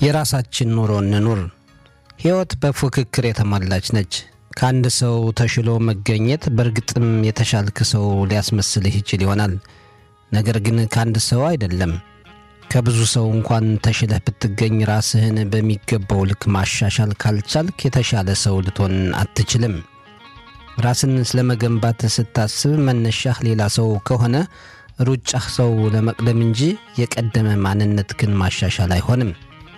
የራሳችን ኑሮ እንኑር። ሕይወት በፉክክር የተሞላች ነች። ከአንድ ሰው ተሽሎ መገኘት በእርግጥም የተሻልክ ሰው ሊያስመስልህ ይችል ይሆናል። ነገር ግን ከአንድ ሰው አይደለም። ከብዙ ሰው እንኳን ተሽለህ ብትገኝ ራስህን በሚገባው ልክ ማሻሻል ካልቻልክ የተሻለ ሰው ልትሆን አትችልም። ራስን ስለመገንባት ስታስብ መነሻህ ሌላ ሰው ከሆነ ሩጫህ ሰው ለመቅደም እንጂ የቀደመ ማንነትህን ማሻሻል አይሆንም።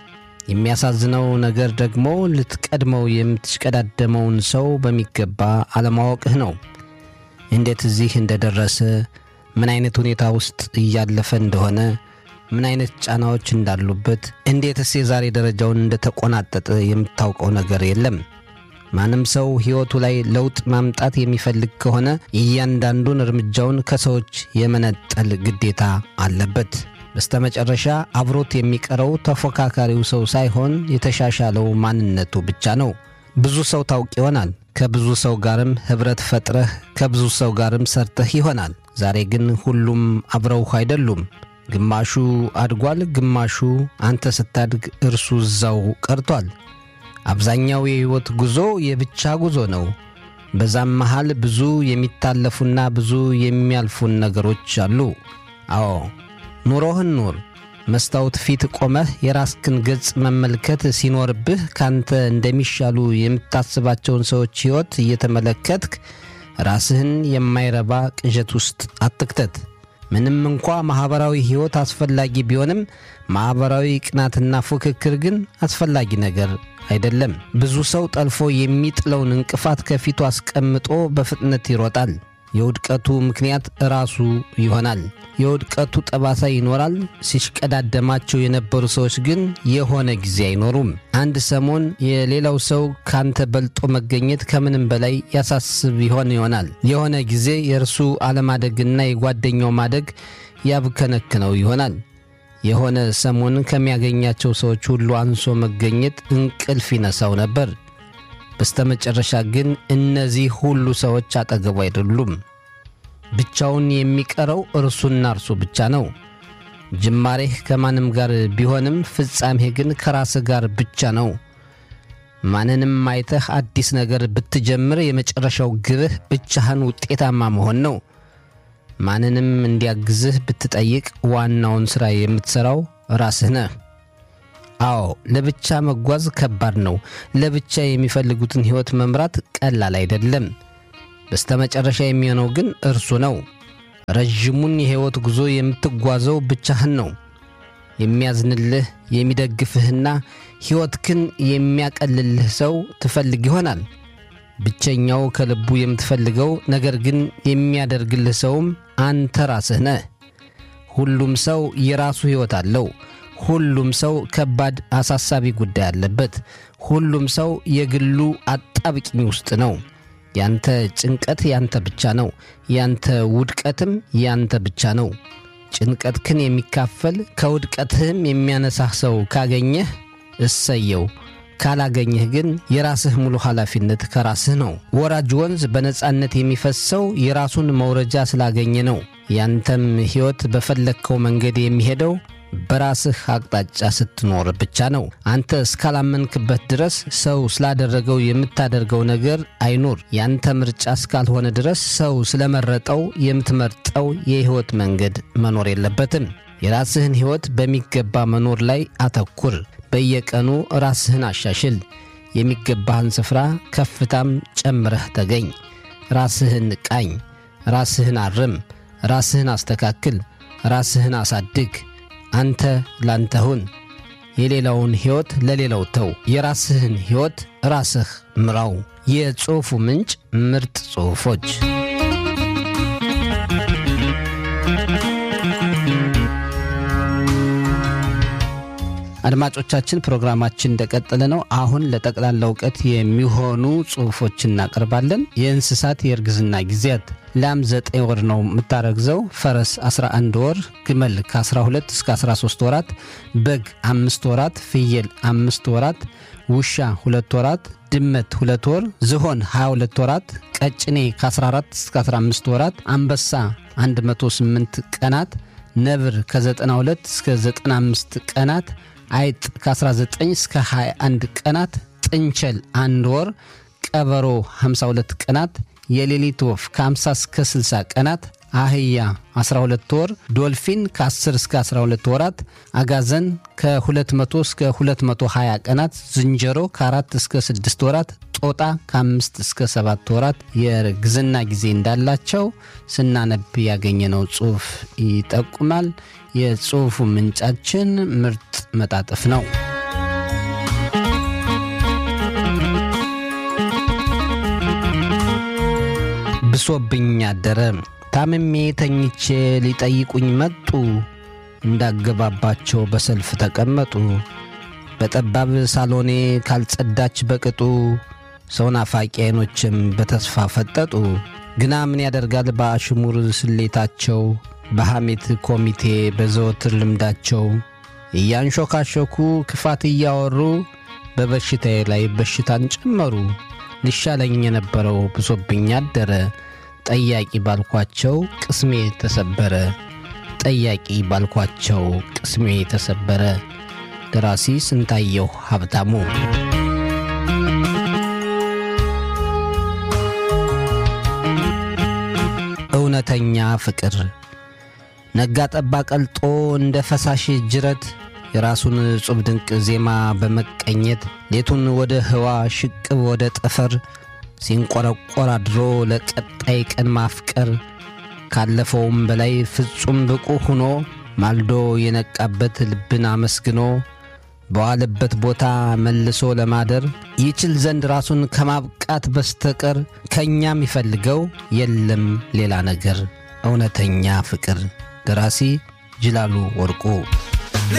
የሚያሳዝነው ነገር ደግሞ ልትቀድመው የምትሽቀዳደመውን ሰው በሚገባ አለማወቅህ ነው። እንዴት እዚህ እንደደረሰ፣ ምን አይነት ሁኔታ ውስጥ እያለፈ እንደሆነ፣ ምን አይነት ጫናዎች እንዳሉበት፣ እንዴትስ የዛሬ ደረጃውን እንደተቆናጠጠ የምታውቀው ነገር የለም። ማንም ሰው ሕይወቱ ላይ ለውጥ ማምጣት የሚፈልግ ከሆነ እያንዳንዱን እርምጃውን ከሰዎች የመነጠል ግዴታ አለበት። በስተመጨረሻ አብሮት የሚቀረው ተፎካካሪው ሰው ሳይሆን የተሻሻለው ማንነቱ ብቻ ነው። ብዙ ሰው ታውቅ ይሆናል። ከብዙ ሰው ጋርም ኅብረት ፈጥረህ ከብዙ ሰው ጋርም ሰርተህ ይሆናል። ዛሬ ግን ሁሉም አብረውህ አይደሉም። ግማሹ አድጓል፣ ግማሹ አንተ ስታድግ እርሱ እዛው ቀርቷል። አብዛኛው የሕይወት ጉዞ የብቻ ጉዞ ነው። በዛም መሃል ብዙ የሚታለፉና ብዙ የሚያልፉን ነገሮች አሉ። አዎ ኑሮህን ኑር። መስታወት ፊት ቆመህ የራስክን ገጽ መመልከት ሲኖርብህ ካንተ እንደሚሻሉ የምታስባቸውን ሰዎች ሕይወት እየተመለከትክ ራስህን የማይረባ ቅዠት ውስጥ አትክተት። ምንም እንኳ ማኅበራዊ ሕይወት አስፈላጊ ቢሆንም ማኅበራዊ ቅናትና ፉክክር ግን አስፈላጊ ነገር አይደለም። ብዙ ሰው ጠልፎ የሚጥለውን እንቅፋት ከፊቱ አስቀምጦ በፍጥነት ይሮጣል። የውድቀቱ ምክንያት ራሱ ይሆናል። የውድቀቱ ጠባሳ ይኖራል። ሲሽቀዳደማቸው የነበሩ ሰዎች ግን የሆነ ጊዜ አይኖሩም። አንድ ሰሞን የሌላው ሰው ካንተ በልጦ መገኘት ከምንም በላይ ያሳስብ ይሆን ይሆናል። የሆነ ጊዜ የእርሱ አለማደግና የጓደኛው ማደግ ያብከነክነው ይሆናል። የሆነ ሰሞን ከሚያገኛቸው ሰዎች ሁሉ አንሶ መገኘት እንቅልፍ ይነሳው ነበር። በስተመጨረሻ ግን እነዚህ ሁሉ ሰዎች አጠገቡ አይደሉም። ብቻውን የሚቀረው እርሱና እርሱ ብቻ ነው። ጅማሬህ ከማንም ጋር ቢሆንም ፍጻሜህ ግን ከራስህ ጋር ብቻ ነው። ማንንም አይተህ አዲስ ነገር ብትጀምር የመጨረሻው ግብህ ብቻህን ውጤታማ መሆን ነው። ማንንም እንዲያግዝህ ብትጠይቅ ዋናውን ሥራ የምትሠራው ራስህ ነህ። አዎ ለብቻ መጓዝ ከባድ ነው። ለብቻ የሚፈልጉትን ሕይወት መምራት ቀላል አይደለም። በስተመጨረሻ የሚሆነው ግን እርሱ ነው። ረዥሙን የሕይወት ጉዞ የምትጓዘው ብቻህን ነው። የሚያዝንልህ የሚደግፍህና ሕይወትክን የሚያቀልልህ ሰው ትፈልግ ይሆናል። ብቸኛው ከልቡ የምትፈልገው ነገር ግን የሚያደርግልህ ሰውም አንተ ራስህ ነህ። ሁሉም ሰው የራሱ ሕይወት አለው። ሁሉም ሰው ከባድ አሳሳቢ ጉዳይ አለበት። ሁሉም ሰው የግሉ አጣብቂኝ ውስጥ ነው። ያንተ ጭንቀት ያንተ ብቻ ነው። ያንተ ውድቀትም ያንተ ብቻ ነው። ጭንቀትክን የሚካፈል ከውድቀትህም የሚያነሳህ ሰው ካገኘህ እሰየው። ካላገኘህ ግን የራስህ ሙሉ ኃላፊነት ከራስህ ነው። ወራጅ ወንዝ በነፃነት የሚፈሰው የራሱን መውረጃ ስላገኘ ነው። ያንተም ሕይወት በፈለግከው መንገድ የሚሄደው በራስህ አቅጣጫ ስትኖር ብቻ ነው። አንተ እስካላመንክበት ድረስ ሰው ስላደረገው የምታደርገው ነገር አይኑር። ያንተ ምርጫ እስካልሆነ ድረስ ሰው ስለመረጠው የምትመርጠው የሕይወት መንገድ መኖር የለበትም። የራስህን ሕይወት በሚገባ መኖር ላይ አተኩር። በየቀኑ ራስህን አሻሽል። የሚገባህን ስፍራ ከፍታም ጨምረህ ተገኝ። ራስህን ቃኝ። ራስህን አርም። ራስህን አስተካክል። ራስህን አሳድግ። አንተ ላንተ ሁን። የሌላውን ሕይወት ለሌላው ተው። የራስህን ሕይወት ራስህ ምራው። የጽሑፉ ምንጭ ምርጥ ጽሑፎች አድማጮቻችን ፕሮግራማችን እንደቀጠለ ነው። አሁን ለጠቅላላ እውቀት የሚሆኑ ጽሑፎች እናቀርባለን። የእንስሳት የእርግዝና ጊዜያት ላም 9 ወር ነው የምታረግዘው። ፈረስ 11 ወር፣ ግመል ከ12 እስከ 13 ወራት፣ በግ 5 ወራት፣ ፍየል 5 ወራት፣ ውሻ 2 ወራት፣ ድመት 2 ወር፣ ዝሆን 22 ወራት፣ ቀጭኔ ከ14 እስከ 15 ወራት፣ አንበሳ 108 ቀናት፣ ነብር ከ92 እስከ 95 ቀናት አይጥ ከ19 እስከ 21 ቀናት፣ ጥንቸል አንድ ወር፣ ቀበሮ 52 ቀናት፣ የሌሊት ወፍ ከ50 እስከ 60 ቀናት፣ አህያ 12 ወር፣ ዶልፊን ከ10 እስከ 12 ወራት፣ አጋዘን ከ200 እስከ 220 ቀናት፣ ዝንጀሮ ከ4 እስከ 6 ወራት፣ ጦጣ ከ5 እስከ 7 ወራት የእርግዝና ጊዜ እንዳላቸው ስናነብ ያገኘነው ጽሑፍ ይጠቁማል። የጽሑፉ ምንጫችን ምርጥ መጣጥፍ ነው። ብሶብኝ አደረ። ታምሜ ተኝቼ ሊጠይቁኝ መጡ። እንዳገባባቸው በሰልፍ ተቀመጡ። በጠባብ ሳሎኔ ካልጸዳች በቅጡ ሰው ናፋቂ አይኖችም በተስፋ ፈጠጡ። ግና ምን ያደርጋል በአሽሙር ስሌታቸው በሐሜት ኮሚቴ በዘወትር ልምዳቸው እያንሾካሾኩ ክፋት እያወሩ በበሽታዬ ላይ በሽታን ጨመሩ። ሊሻለኝ የነበረው ብሶብኝ አደረ። ጠያቂ ባልኳቸው ቅስሜ ተሰበረ። ጠያቂ ባልኳቸው ቅስሜ ተሰበረ። ደራሲ ስንታየሁ ሀብታሙ። እውነተኛ ፍቅር ነጋ ጠባ ቀልጦ እንደ ፈሳሽ ጅረት የራሱን እጹብ ድንቅ ዜማ በመቀኘት ሌቱን ወደ ህዋ ሽቅብ ወደ ጠፈር ሲንቆረቆር አድሮ ለቀጣይ ቀን ማፍቀር ካለፈውም በላይ ፍጹም ብቁ ሆኖ ማልዶ የነቃበት ልብን አመስግኖ በዋለበት ቦታ መልሶ ለማደር ይችል ዘንድ ራሱን ከማብቃት በስተቀር ከእኛ የሚፈልገው የለም ሌላ ነገር። እውነተኛ ፍቅር። ደራሲ ጅላሉ ወርቁ